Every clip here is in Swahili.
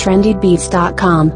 trendybeats.com.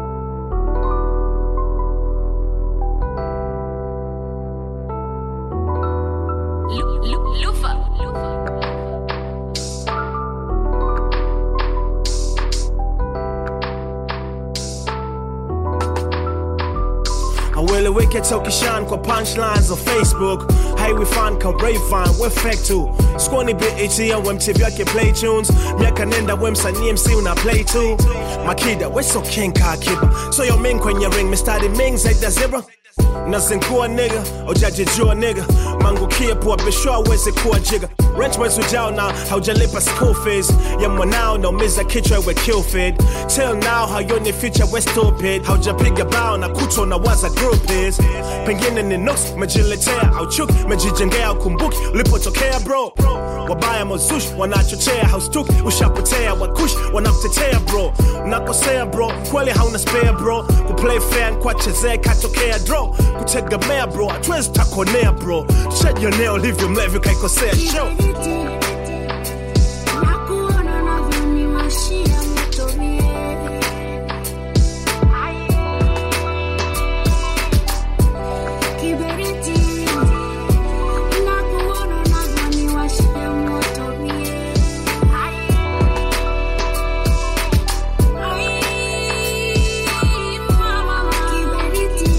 Haueleweki hata ukishan kwa punchlines za Facebook haiwi fan ka Rayvan we fake tu skwani BET ya we MTV yake play tunes miaka nenda we msanii MC una play tu makida we so king ka kiba so yo ming kwenye ring mistari ming zaidi ya zebra nazinkuwa nigga ujajijua nigga mangukie pua bisho aweze kuwa jiga rent mwezi ujao na haujalipa school fees ya mwanao naumiza kichwa we kill feed till now hayoni future we stupid haujapiga bao na kuto na waza group is pengine ni nuks mejiletea au chuki mejijengea ukumbuki ulipotokea bro wabaya mozush wanachochea haustuki ushapotea wakush wanakutetea bro unakosea bro kweli hauna spare bro kuplay fair kwachezea katokea draw kutegemea bro hatuwezi takonea bro tushajionea ulivyo mlevi kaikosea show Nakuona unavyoniwashia moto mie. Kiberiti. Nakuona unavyoniwashia moto mie. Ai, mama. Kiberiti.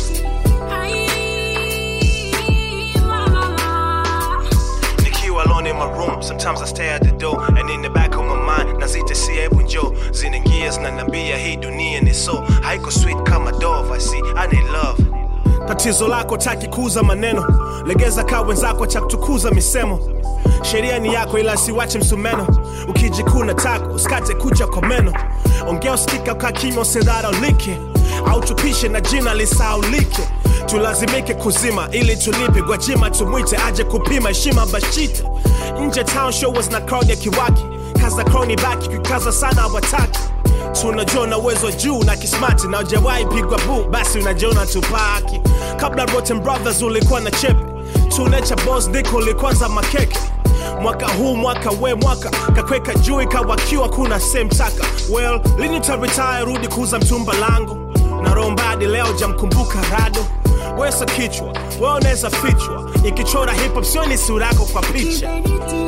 Ai, mama. Nikiwa alone in my room, sometimes I stay at the door and in the back of my mind nazita si hebu njo zinaingia zinaniambia hii dunia ni so haiko sweet kama dove I see I need love tatizo lako taki kuuza maneno legeza kaa wenzako cha kutukuza misemo sheria ni yako ila siwache msumeno ukijikuna tako usikate kucha kwa meno ongea usikika ukaa kimya usidharaulike au tupishe na jina lisaulike tulazimike kuzima ili tulipe gwajima tumwite aje kupima heshima bashite nje town show was na crowd ya kiwaki kaza crowni baki kikaza sana wataki tunajua na uwezo juu na kismati na ujawahi pigwa bu basi unajiona tupaki kabla Rotten Brothers ulikuwa na chepe tunecha boss diko ulikwanza makeke mwaka huu mwaka we mwaka kakweka juu ikawakiwa kuna same taka well lini taretire rudi kuuza mtumba langu na rombadi leo jamkumbuka rado wesa kichwa we unaweza fichwa ikichora hip hop sioni sura yako kwa picha Kiberiti.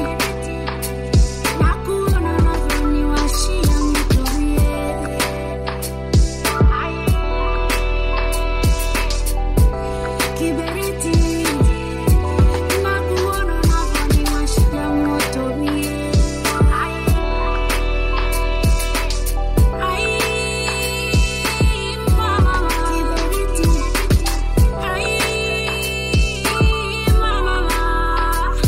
Nakuona unavyoniwashia moto mie. Kiberiti. Nakuona unavyoniwashia moto mie. Ai, mama. Kiberiti. Ai, mama.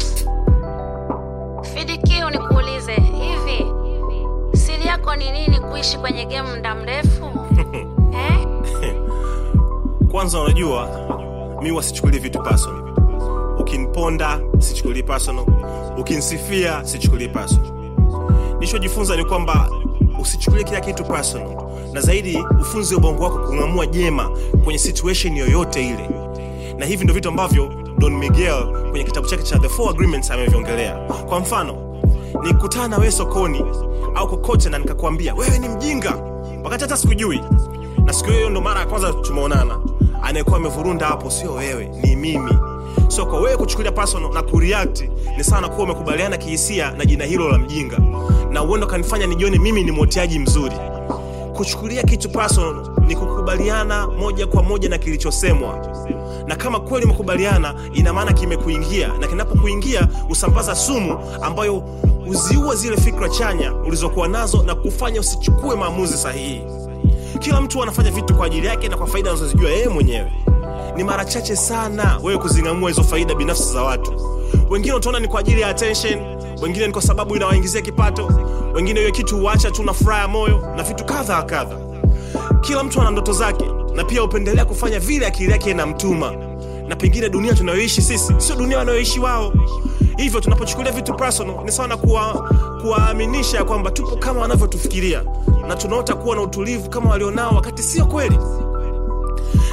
Fidikio, nikuulize hivi, siri yako ni nini kuishi kwenye game muda mrefu eh? kwanza unajua mi wasichukulie vitu personal ukiniponda sichukulii personal ukinisifia sichukulii personal nishojifunza ni kwamba usichukulie kila kitu personal na zaidi ufunze ubongo wako kung'amua jema kwenye situation yoyote ile na hivi ndio vitu ambavyo don miguel kwenye kitabu chake cha the four agreements ameviongelea kwa mfano nikutana na wewe sokoni au kokote na nikakwambia wewe ni mjinga wakati hata sikujui na siku hiyo ndo mara ya kwanza tumeonana anayekuwa amevurunda hapo sio wewe ni mimi so kwa wewe kuchukulia personal na kureact ni sana kuwa umekubaliana kihisia na jina hilo la mjinga na uendo kanifanya nijione mimi ni mwoteaji mzuri kuchukulia kitu personal ni kukubaliana moja kwa moja na kilichosemwa na kama kweli umekubaliana ina maana kimekuingia na kinapokuingia usambaza sumu ambayo uziua zile fikra chanya ulizokuwa nazo na kufanya usichukue maamuzi sahihi kila mtu anafanya vitu kwa ajili yake na kwa faida anazozijua yeye mwenyewe ni mara chache sana wewe kuzing'amua hizo faida binafsi za watu wengine utaona ni kwa ajili ya attention wengine ni kwa sababu inawaingizia kipato wengine hiyo kitu huacha tu na furaha ya moyo na vitu kadha wa kadha kila mtu ana ndoto zake na pia hupendelea kufanya vile akili yake inamtuma na pengine dunia tunayoishi sisi sio dunia wanayoishi wao hivyo tunapochukulia vitu personal ni sawa na kuwa- kuwaaminisha ya kwamba tupo kama wanavyotufikiria na tunaota kuwa na utulivu kama walionao wakati sio kweli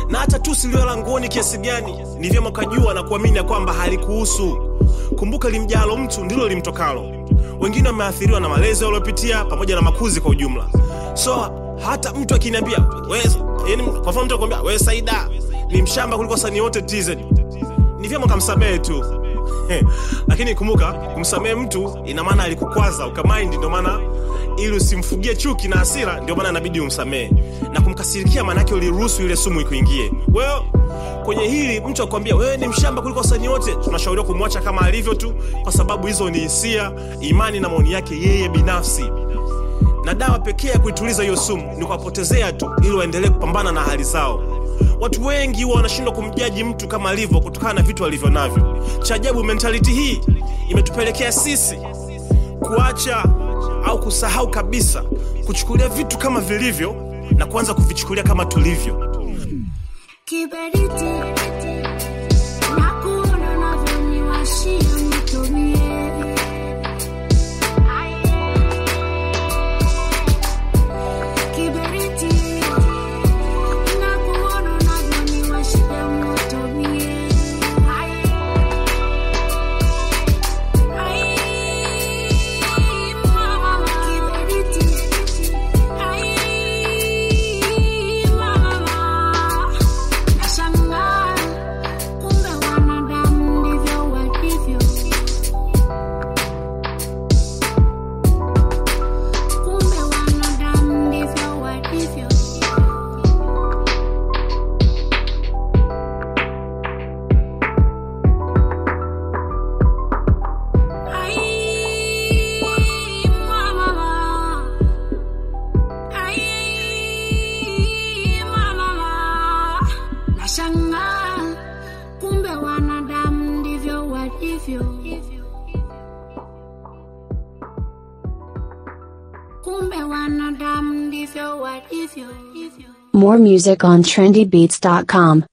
na hata tusi lio langoni kiasi gani ni vyema ukajua na kuamini ya kwamba halikuhusu kumbuka limjalo mtu ndilo limtokalo wengine wameathiriwa na malezi waliopitia pamoja na makuzi kwa ujumla so hata mtu akiniambia "We- yaani, kwa mfano mtu akwambia we saida ni mshamba kuliko wasanii wote tz ni vyema ukamsamehe tu lakini kumbuka kumsamehe mtu ina maana alikukwaza ukamaindi ndio maana ili usimfugie chuki na hasira ndio maana inabidi umsamehe na kumkasirikia maanake uliruhusu ile sumu ikuingie well, kwenye hili mtu akwambia wewe ni mshamba kuliko wasanii wote tunashauriwa kumwacha kama alivyo tu kwa sababu hizo ni hisia imani na maoni yake yeye binafsi na dawa pekee ya kuituliza hiyo sumu ni kuwapotezea tu ili waendelee kupambana na hali zao watu wengi huwa wanashindwa kumjaji mtu kama alivyo kutokana na vitu alivyo navyo cha ajabu mentality hii imetupelekea sisi kuacha au kusahau kabisa kuchukulia vitu kama vilivyo na kuanza kuvichukulia kama tulivyo Kiberiti nakuona unavyoniwashia nitumie. Kiberiti nakuona unavyoniwashia moto mie. Ai, mama, kiberiti. Ai, mama. Nashangaa kumbe wanadamu ndivyo walivyo. Kumbe wanadamu ndivyo walivyo. Ai, mama. Ai, mama. Nashangaa kumbe wanadamu ndivyo walivyo. Kumbe wanadamu ndivyo walivyo. More music on trendybeats.com.